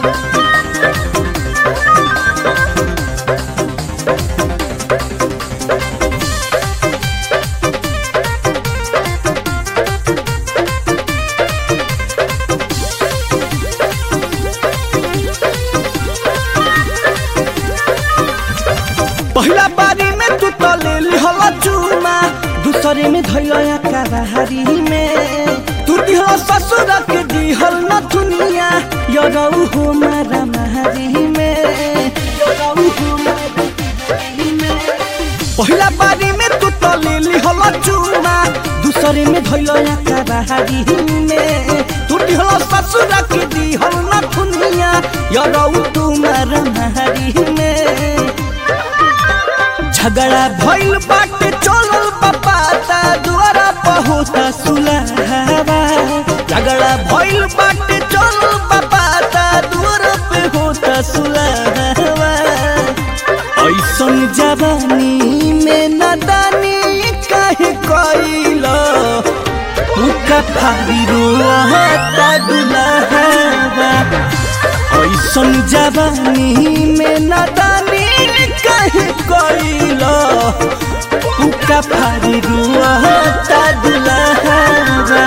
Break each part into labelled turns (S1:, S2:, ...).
S1: पहिला बारी में तू तो ले लिहला चूमा दूसरे में धैया कराहारी में तू दिहला ससुर के दिहल न दुनिया यरऊ हो मारा महारी में यरऊ हो मारा महारी में पहिला बारी में तू तो ले लिहला चूमा दूसरे में धैया कराहारी में तू दिहला ससुर के दिहल न दुनिया यरऊ तू मारा महारी में झगड़ा भइल बाटे चलल पपाता दुआरा पहुता सुलहवा झगड़ा भइल बाटे चलल पपाता दुआरा पे होता सुलहवा ऐसन जवानी में नदानी काहे कइला उका फारी रोता दुलहवा ऐसन जवानी में नदानी काहे कइला उका फारी रोता दुलहवा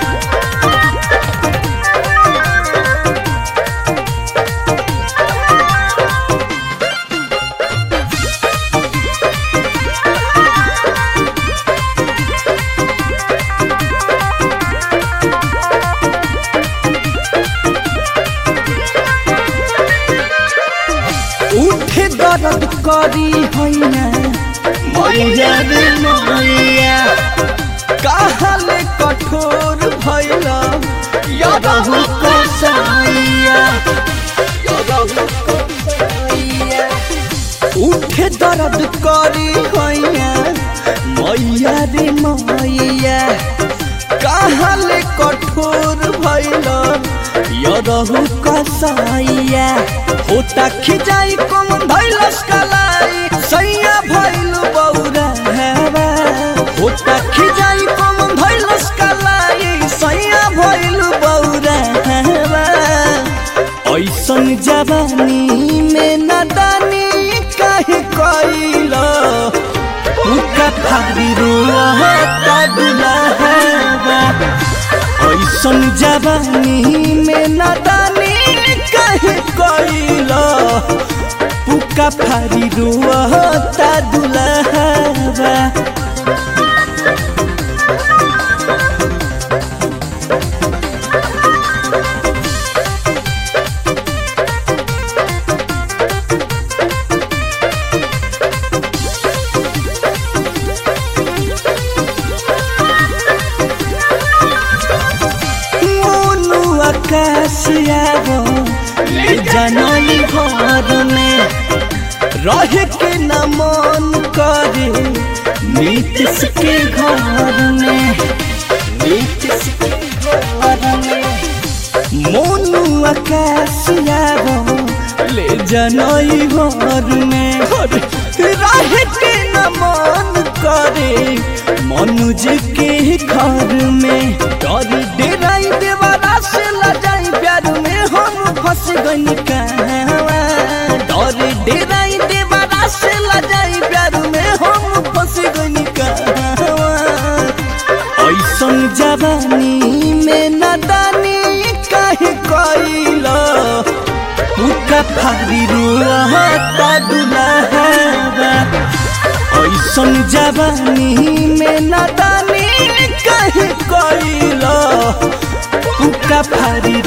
S1: उठे दर्द करी हैना मैया रे मैया काहले कठोर भैला यदहु कसैया यदहु कसैया उठे दर्द करी हैना मैया रे मैया काहले कठोर भैला यदहु कसैया होता खिजाई कौन भैलस कलाई सैया भैल बौरा हेवा होता खिजाई कौन भैलस कलाई सैया भैल बौरा हेवा ऐसन जवानी में नदानी काहे कइला उका फारी रोता दुलहवा ऐसन जवानी में नदानी काहे कइला पुका फारी रोता दुलहवा मोनू आकाश आवो ले जानली घर में रहे के न मन करे नीतीश के घर में नीतीश के घर में मोनू आकाश आवो ले जानली घर में रहे के न मन करे मनुज के घर में डर डेराई देवारा से लजाई प्यार में हम फंस गई कहवा डर डेराई देवारा से लजाई प्यार में हम फंस गई कहवा ऐसन जवानी में नदानी काहे कइला उका फारी रोता दुलहवा ऐसन जवानी में नदानी काहे कइला उका फारी